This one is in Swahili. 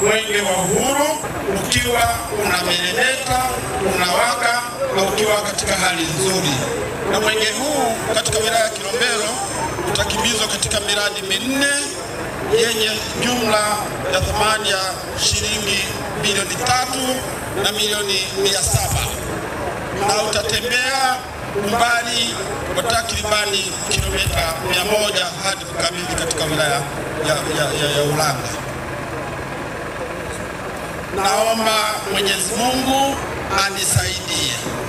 mwenge wa uhuru ukiwa unameremeta, unawaka na ukiwa katika hali nzuri. Na mwenge huu katika wilaya ya Kilombero utakimbizwa katika miradi minne yenye jumla ya thamani ya shilingi bilioni tatu na milioni mia saba na utatembea umbali wa takribani kilomita mia moja hadi kukabidhi katika wilaya ya, ya, ya, ya Ulanga. Naomba Mwenyezi Mungu anisaidie